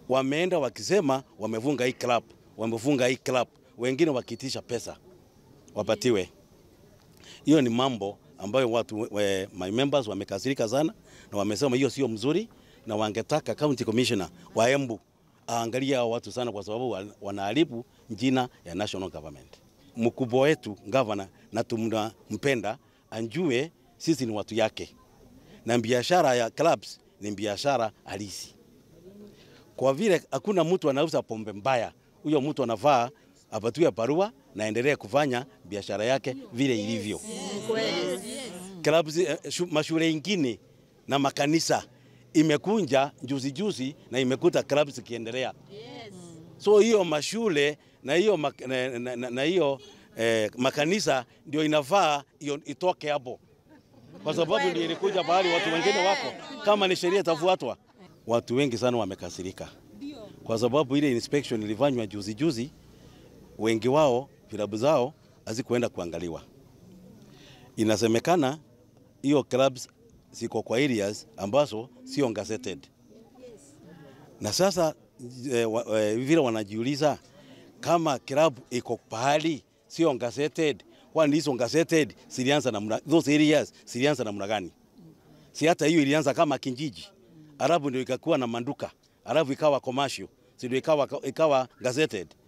wameenda wakisema wamefunga hii club, wamefunga hii club, wengine wakiitisha pesa wapatiwe. Hiyo ni mambo ambayo watu we, my members wamekasirika sana na wamesema hiyo sio mzuri, na wangetaka county commissioner wa Embu aangalie hao watu sana, kwa sababu wanaharibu jina ya national government. Mkubwa wetu governor na tunampenda, anjue sisi ni watu yake, na biashara ya clubs ni biashara halisi. Kwa vile hakuna mtu anauza pombe mbaya, huyo mtu anafaa apatiwe barua na endelee kufanya biashara yake vile ilivyo. Clubs, eh, mashule ingine na makanisa imekunja juzi juzi na imekuta clubs zikiendelea. So hiyo mashule na hiyo na, na, na, na hiyo eh, makanisa ndio inafaa hiyo itoke hapo, kwa sababu ndio ilikuja pahali watu wengine wako, kama ni sheria itafuatwa. Watu wengi sana wamekasirika kwa sababu ile inspection ilifanywa juzi juzi, wengi wao vilabu zao hazikuenda kuangaliwa. Inasemekana hiyo clubs ziko kwa areas ambazo sio gazetted, na sasa eh, wa, eh, vile wanajiuliza kama club iko pahali sio gazetted, kwani hizo gazetted zilianza namna those areas zilianza namna gani? Si hata hiyo ilianza kama kijiji, alafu ndio ikakuwa na manduka, alafu ikawa commercial, si ndio ikawa ikawa gazetted.